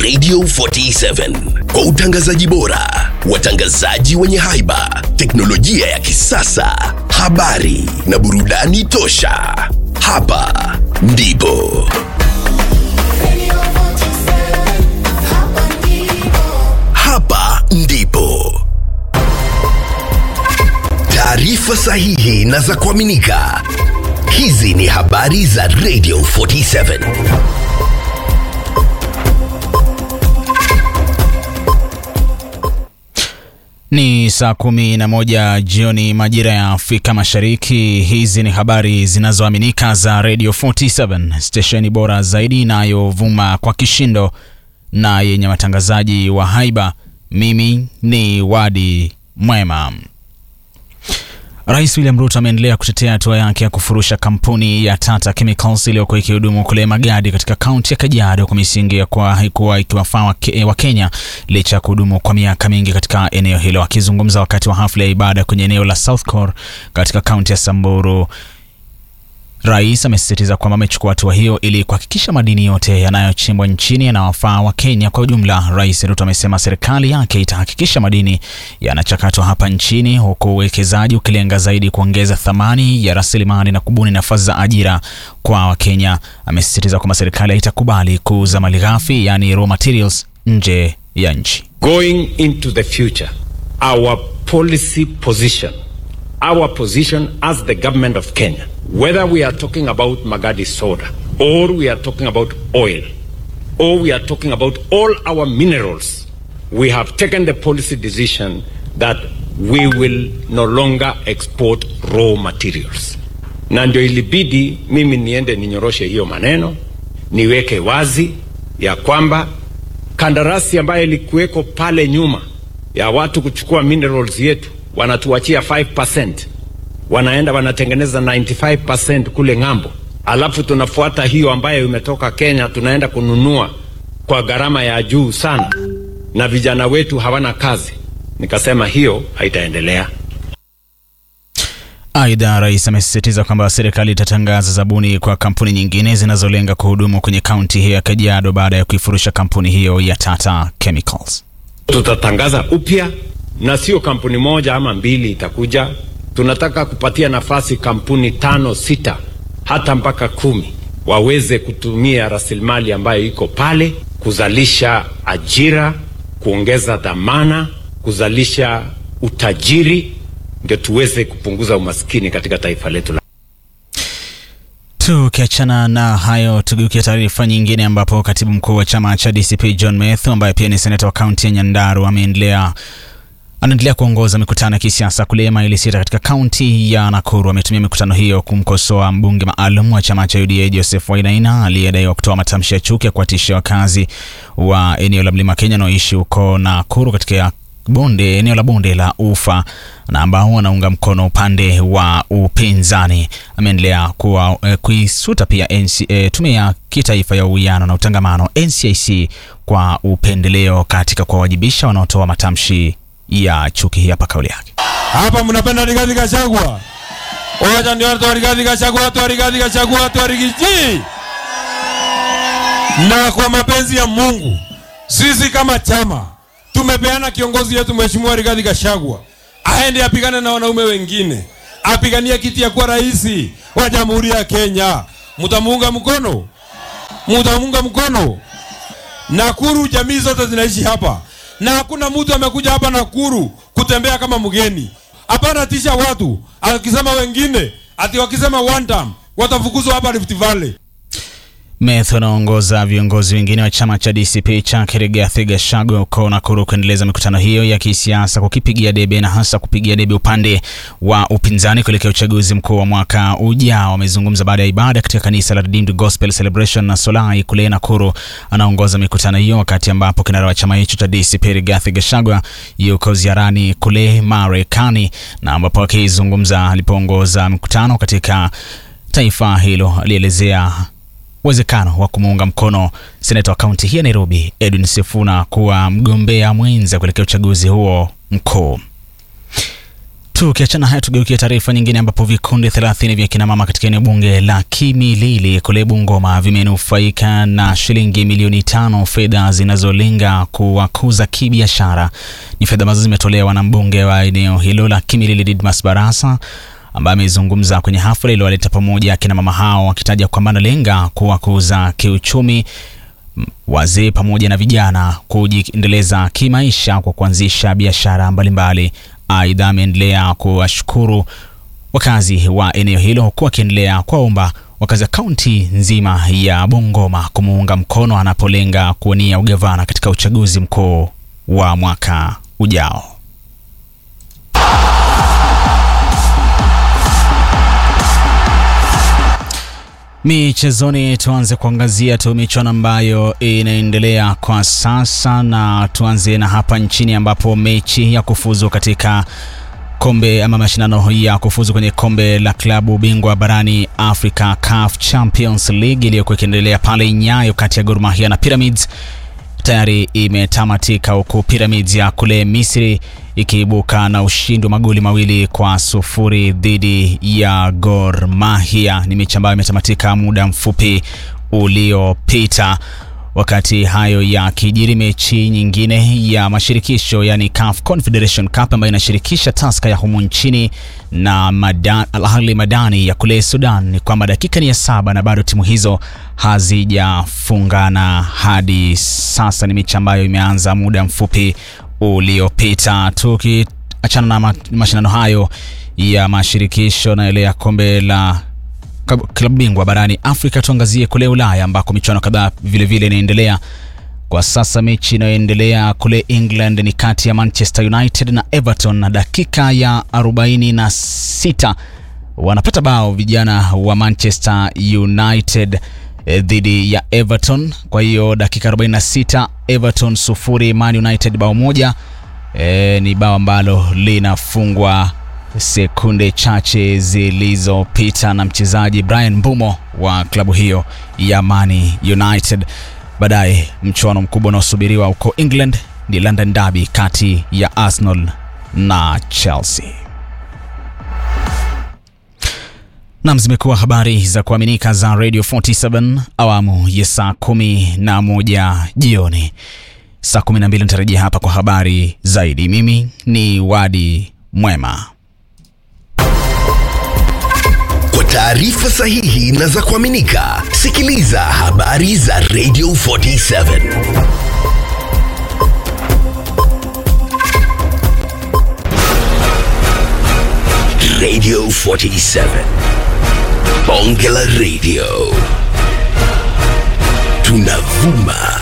Radio 47 kwa utangazaji bora, watangazaji wenye haiba, teknolojia ya kisasa, habari na burudani tosha. Hapa ndipo hapa ndipo taarifa sahihi na za kuaminika. Hizi ni habari za Radio 47. Ni saa kumi na moja jioni majira ya Afrika Mashariki. Hizi ni habari zinazoaminika za Radio 47, stesheni bora zaidi inayovuma kwa kishindo na yenye watangazaji wa haiba. Mimi ni Wadi Mwema. Rais William Ruto ameendelea kutetea hatua yake ya kufurusha kampuni ya Tata Chemicals iliyokuwa ikihudumu kule Magadi katika kaunti ya Kajiado kwa misingi ya kuwa haikuwa ikiwafaa Wakenya licha ya kuhudumu kwa miaka mingi katika eneo hilo. Akizungumza wakati wa hafla ya ibada kwenye eneo la South Core katika kaunti ya Samburu, Rais amesisitiza kwamba amechukua hatua hiyo ili kuhakikisha madini yote yanayochimbwa nchini yanawafaa wa Kenya kwa ujumla. Rais Ruto amesema serikali yake itahakikisha madini yanachakatwa hapa nchini, huku uwekezaji ukilenga zaidi kuongeza thamani ya rasilimali na kubuni nafasi za ajira kwa Wakenya. Amesisitiza kwamba serikali haitakubali kuuza malighafi, yani raw materials, nje ya nchi. Going into the future, our policy position, our position as the government of Kenya, whether we are talking about Magadi soda, or we are talking about oil, or we are talking about all our minerals, we have taken the policy decision that we will no longer export raw materials. Na ndio ilibidi mimi niende ninyoroshe hiyo maneno, niweke wazi ya kwamba kandarasi ambayo ilikuweko pale nyuma ya watu kuchukua minerals yetu wanatuachia 5%, wanaenda wanatengeneza 95% kule ng'ambo, alafu tunafuata hiyo ambayo imetoka Kenya, tunaenda kununua kwa gharama ya juu sana, na vijana wetu hawana kazi. Nikasema hiyo haitaendelea. Aidha, rais amesisitiza kwamba serikali itatangaza zabuni kwa kampuni nyingine zinazolenga kuhudumu kwenye kaunti hiyo ya Kajiado baada ya kuifurusha kampuni hiyo ya Tata Chemicals. Tutatangaza upya na sio kampuni moja ama mbili itakuja. Tunataka kupatia nafasi kampuni tano, sita, hata mpaka kumi waweze kutumia rasilimali ambayo iko pale kuzalisha ajira, kuongeza dhamana, kuzalisha utajiri, ndio tuweze kupunguza umaskini katika taifa letu la Tukiachana na hayo, tugeukia taarifa nyingine, ambapo katibu mkuu wa chama cha DCP John Methu ambaye pia ni seneta wa kaunti ya Nyandarua ameendelea anaendelea kuongoza mikutano ya kisiasa kule maili sita katika kaunti ya Nakuru. Ametumia mikutano hiyo kumkosoa mbunge maalum wa chama cha UDA Joseph Wainaina aliyedaiwa kutoa matamshi ya chuki ya kuwatisha wakazi wa eneo la Mlima Kenya wanaoishi huko Nakuru katika bonde eneo la bonde la Ufa na ambao wanaunga mkono upande wa upinzani. Ameendelea kuwa eh, kuisuta pia NC, eh, tume ya kitaifa ya uwiano na utangamano NCIC kwa upendeleo katika kuwawajibisha wanaotoa matamshi ya chuki. Hii hapa kauli yake. Hapa mnapenda Rigathi Gachagua. Wacha ndio watu wa Rigathi Gachagua, watu wa Rigathi Gachagua, watu wa Rigiji. Na kwa mapenzi ya Mungu, sisi kama chama tumepeana kiongozi yetu Mheshimiwa Rigathi Gachagua aende apigane na wanaume wengine, apigania kiti ya kuwa rais wa Jamhuri ya Kenya. Mtamuunga mkono? Mtamuunga mkono? Nakuru, jamii zote zinaishi hapa na hakuna mtu amekuja hapa Nakuru kutembea kama mgeni. Hapana tisha watu akisema wengine ati wakisema one time watafukuzwa hapa Rift Valley. Methu anaongoza viongozi wengine wa chama cha DCP cha Rigathi Gachagua huko Nakuru kuendeleza mikutano hiyo ya kisiasa kukipigia debe na hasa kupigia debe upande wa upinzani kuelekea uchaguzi mkuu wa mwaka ujao. Wamezungumza baada ya ibada katika kanisa la Redeemed Gospel Celebration na Solai kule Nakuru. Anaongoza mikutano hiyo wakati ambapo kinara wa chama hicho cha DCP Rigathi Gachagua yuko ziarani kule Marekani, na ambapo akizungumza alipoongoza mkutano katika taifa hilo alielezea uwezekano wa kumuunga mkono seneta wa kaunti hii ya Nairobi Edwin Sifuna kuwa mgombea mwenza kuelekea uchaguzi huo mkuu. Tukiachana haya tugeukie taarifa nyingine ambapo vikundi 30 vya kinamama katika eneo bunge la Kimilili kule Bungoma vimenufaika na shilingi milioni tano, fedha zinazolenga kuwakuza kibiashara. Ni fedha ambazo zimetolewa na mbunge wa eneo hilo la Kimilili Didmas Barasa ambaye amezungumza kwenye hafla iliyowaleta pamoja akina mama hao akitaja kwamba analenga kuwakuza kiuchumi wazee pamoja na vijana kujiendeleza kimaisha kwa kuanzisha biashara mbalimbali. Aidha, ameendelea kuwashukuru wakazi wa eneo hilo huku akiendelea kuwaomba wakazi wa kaunti nzima ya Bungoma kumuunga mkono anapolenga kuwania ugavana katika uchaguzi mkuu wa mwaka ujao. Michezoni, tuanze kuangazia tu michuano ambayo inaendelea kwa sasa, na tuanze na hapa nchini ambapo mechi ya kufuzu katika kombe ama mashindano ya kufuzu kwenye kombe la klabu bingwa barani Africa CAF Champions League iliyokuwa ikiendelea pale Nyayo kati ya Gor Mahia na Pyramids tayari imetamatika huku Pyramids ya kule Misri ikiibuka na ushindi wa magoli mawili kwa sufuri dhidi ya Gor Mahia. Ni mechi ambayo imetamatika muda mfupi uliopita. Wakati hayo ya kijiri, mechi nyingine ya mashirikisho yani CAF Confederation Cup ambayo inashirikisha Tusker ya humu nchini na Madan, Al Ahly Madani ya kule Sudan, ni kwamba dakika ni ya saba na bado timu hizo hazijafungana hadi sasa. Ni mechi ambayo imeanza muda mfupi uliopita. Tukiachana na mashindano hayo ya mashirikisho na ile ya kombe la klabu bingwa barani Afrika, tuangazie kule Ulaya ambako michuano kadhaa vilevile inaendelea kwa sasa. Mechi inayoendelea kule England ni kati ya Manchester United na Everton, na dakika ya 46 wanapata bao vijana wa Manchester United eh, dhidi ya Everton. Kwa hiyo dakika 46 Everton sufuri, Man United bao moja. E, ni bao ambalo linafungwa sekunde chache zilizopita na mchezaji Brian Mbumo wa klabu hiyo ya Man United. Baadaye mchuano mkubwa unaosubiriwa huko England ni London Derby kati ya Arsenal na Chelsea. Nam, zimekuwa habari za kuaminika za Radio 47 awamu ya saa kumi na moja jioni. Saa kumi na mbili nitarejea hapa kwa habari zaidi. Mimi ni Wadi Mwema. Kwa taarifa sahihi na za kuaminika, sikiliza habari za Radio 47 Radio 47 Bonge la Radio, tunavuma